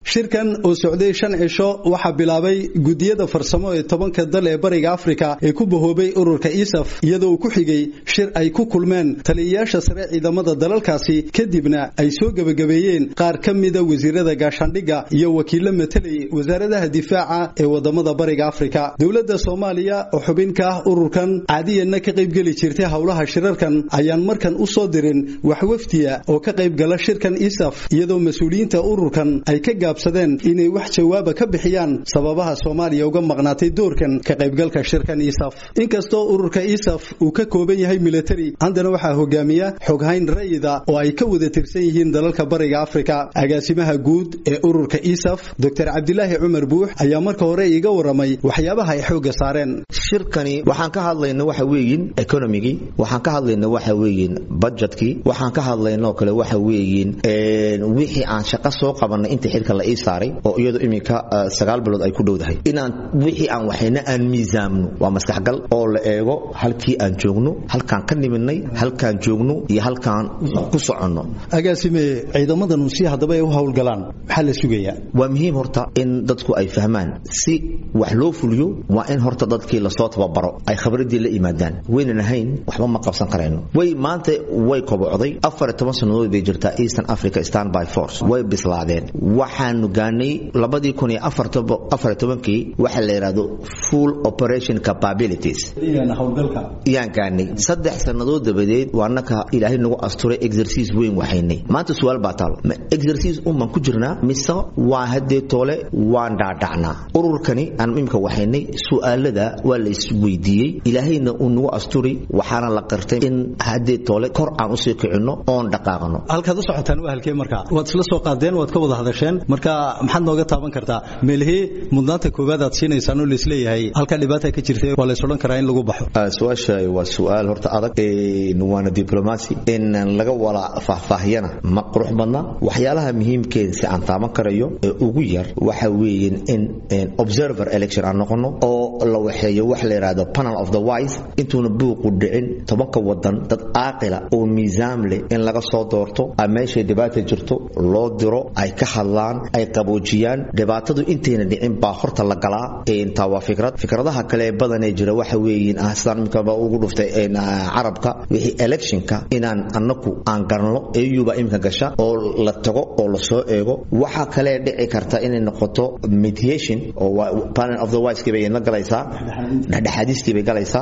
shirkan oo socday shan cisho waxaa bilaabay gudiyada farsamo ee tobanka dal ee bariga afrika ee ku bahoobay ururka isaf iyadoo uu ku xigay shir ay ku kulmeen taliyayaasha sare ciidamada dalalkaasi kadibna ay soo gebagabeeyeen qaar ka mida wasiirada gaashaandhigga iyo wakiilo matelay wasaaradaha difaaca ee wadamada bariga afrika dowladda soomaaliya oo xubin ka ah ururkan caadiyanna ka qaybgeli jirtay howlaha shirarkan ayaan markan u soo dirin wax wafdiya oo ka qaybgala shirkan isaf iyadoo mas-uuliyiinta ururkan ay ka gaabsadeen inay wax jawaaba ka bixiyaan sababaha soomaaliya uga maqnaatay doorkan ka qaybgalka shirkan isaf inkastoo ururka isaf uu ka kooban yahay military haddana waxaa hogaamiya xoghayn ra'yida oo ay ka wada tirsan yihiin dalalka bariga afrika agaasimaha guud ee ururka isaf doctor cabdilaahi cumar buux ayaa marka hore iiga waramay waxyaabaha ay xoogga saareen shirkani waxaan ka hadlayna waxa weeyin economigii waxaan ka hadlayna waxa weeyin budgetkii waxaan ka hadlaynoo kale waxa weeyin wixii aan shaqo soo qabanay inta xilka la ii saaray oo iyadu iminka sagaal bilood ay ku dhowdahay inaan wixii aan waxayna aan miisaamno waa maskaxgal oo la eego halkii aan joogno halkaan ka niminay halkaan joogno iyo halkaan ku soconno agaasime ciidamadan si haddaba ay u howlgalaan maxaa la sugayaa waa muhiim horta in dadku ay fahmaan si wax loo fuliyo waa in horta dadkii lasoo tababaro ay khabradii la yimaadaan waynan ahayn waxba ma qabsan karayno way maanta way kobocday afar toban sannadood bay jirtaa eastern africa standby force way bislaadeen waxaanu gaanay labadii kun iyo afar tobankii waxa la yidhahdo full operation capabilities yaan gaanay saddex sannadood dabadeed waa naka ilaahay nagu asturay exercise weyn waxaynay maanta su-aal baa taal ma exercise unbaan ku jirnaa mise waa haddee toole waan dhaadhacnaa ururkani aan imika waxaynay su'aalada waa la isweydiiyey ilaahayna uu nagu asturi waxaana la qirtay in haddee toole kor aan usii kicinno oon dhaqaaqno halkaad u socotaan waa halkee marka waad isla soo qaadeen waad ka wada hadasheen marka maxaad nooga taaban kartaa meelihii mudnaanta koowaad aad siinaysaan oo laisleeyahay halka dhibaata ka jirta waa lays odhan karaa in lagu baxo su-aasha waa su-aal horta adag waana diblomacy in laga wala faahfaahiyana ma qurux badna waxyaalaha muhiimkeeda si aan taaban karayo ee ugu yar waxa weeye in observer election aan noqono oo la waxeeyo wax la yidhaahdo panel of the wise intuuna buuqu dhicin tobanka wadan dad aaqila oo miisaam leh in laga soo doorto meeshay dhibaata jirto loo diro ay ka hadlaan ay qaboojiyaan dhibaatadu intayna dhicin baa horta la galaa intaa waa fikrad fikradaha kale ee badanee jira waxa weeyiin ah sidaan imikaba ugu dhuftay carabka wixii electionka inaan annaku aan garanno eyuba iminka gasha oo la tago oo la soo eego waxaa kale dhici karta inay noqoto mediation oo panel of the wise bay la galaysaa dhexdhexaadistii bay galaysaa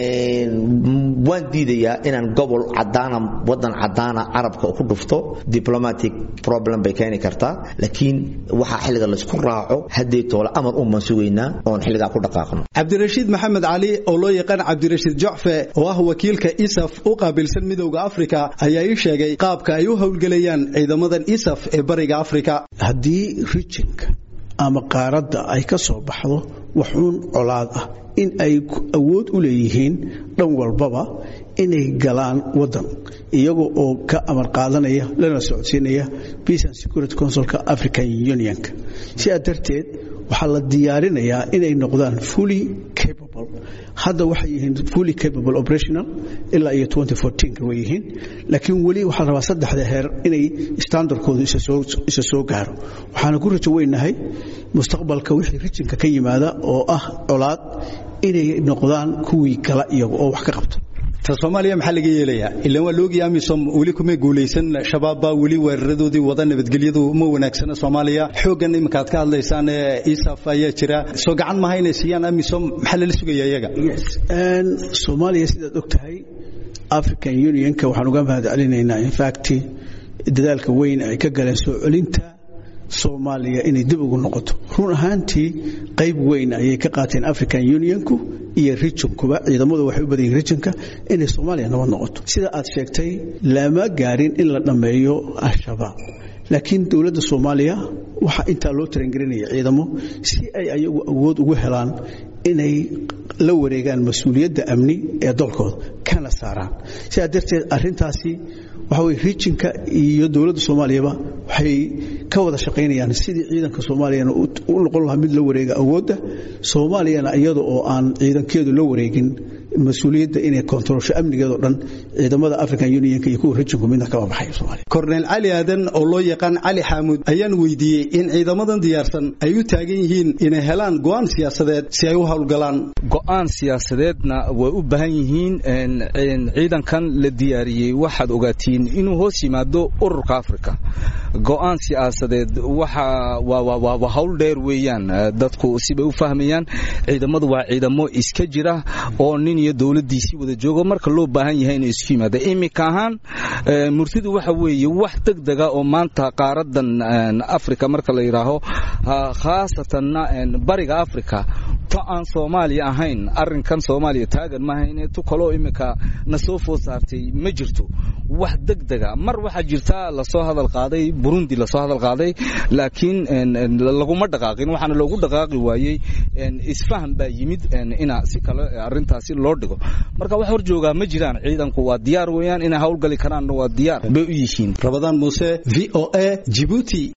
waan diidayaa inaan gobol cadaana wadan cadaana carabka ku dhufto diplomatic problem bay keeni kartaa laakiin waxaa xilliga laysku raaco haddii toole amar uman sugaynaa oon xilligaa ku dhaqaaqno cabdirashiid maxamed cali oo loo yaqaan cabdirashiid jocfe oo ah wakiilka isaf u qaabilsan midowda afrika ayaa ii sheegay qaabka ay u howlgelayaan ciidamadan isaf ee bariga afrika haddii rijinka ama qaaradda ay ka soo baxdo waxuun colaad ah in ay awood u leeyihiin dhan walbaba inay galaan waddan iyaga oo ka amar qaadanaya lana socodsiinaya peace and security councilka african unionka sidaa darteed waxaa la diyaarinayaa inay noqdaan fully capable hadda waxay yihiin fully capable operational ilaa iyo way yihiin laakiin weli waxaa rabaa saddexda heer inay standardkoodu isa soo gaaro waxaana ku rajo weynahay mustaqbalka wixii rijinka ka yimaada oo ah colaad inay noqdaan kuwii kala iyaga oo wax ka qabta ta soomaaliya maxaa laga yeelayaa ilaan waa loogii amisom weli kuma guulaysan shabaab baa weli weeraradoodii wada nabadgelyadu ma wanaagsana soomaaliya xooggan iminka aad ka hadlaysaan ee isaf ayaa jira soo gacan maha inay siiyaan amisom maxaa lala sugaya iyaga soomaaliya sidaad og tahay african unionka waxaan uga mahad celinaynaa infact dadaalka weyn ay ka galeen soo celinta soomaaliya inay dib ugu noqoto run ahaantii qayb weyn ayay ka qaateen african unionku iyo rijinkuba ciidamadu waxay u badan yihin rijinka inay soomaaliya nabad noqoto sida aad sheegtay lama gaarin in la dhammeeyo al-shabaab laakiin dowladda soomaaliya waxaa intaa loo tarangelinaya ciidamo si ay ayagu awood ugu helaan inay la wareegaan mas-uuliyadda amni ee dalkooda kana saaraan sidaa darteed arintaasi waxa weye rijinka iyo dowladda soomaaliyaba waxay ka wada shaqaynayaan sidii ciidanka soomaaliyana u noqon lahaa mid la wareega awoodda soomaaliyana iyada oo aan ciidankeedu la wareegin mas-uuliyadda inay kontrolsho amnigeedoo dhan ciidamada african unionka iyo kuwa rejinku midna kama baxayo soomaaliya korneyl cali aadan oo loo yaqaan cali xaamuud ayaan weydiiyey in ciidamadan diyaarsan ay u taagan yihiin inay helaan go'aan siyaasadeed si ay u howlgalaan go'aan siyaasadeedna way u baahan yihiin ciidankan la diyaariyey waxaad ogaatiin inuu hoos yimaado ururka africa go'aan siyaasadeed waxa waa hawl dheer weeyaan dadku sibay u fahmayaan ciidamadu waa ciidamo iska jira oo nin iyo dowladdiisii wada joogo marka loo baahan yahay inay isku yimaada iminka ahaan murtidu waxa weeye wax degdega oo maanta qaaradan africa marka la yidhaaho khaasatanna bariga africa to aan soomaaliya ahayn arinkan soomaaliya taagan maaha tu kaloo iminka na soo food saartay ma jirto wax degdega mar waxaa jirta lasoo hadal qaaday burundi lasoo hadal qaaday laakiin laguma dhaqaaqin waxaana loogu dhaqaaqi waayey isfaham baa yimid ina si kale arintaasi loo dhigo marka wax hor joogaa ma jiraan ciidanku waa diyaar weeyaan inay howlgali karaanna waa diyaar bay u yihiin rabadaan muuse v o a jibuuti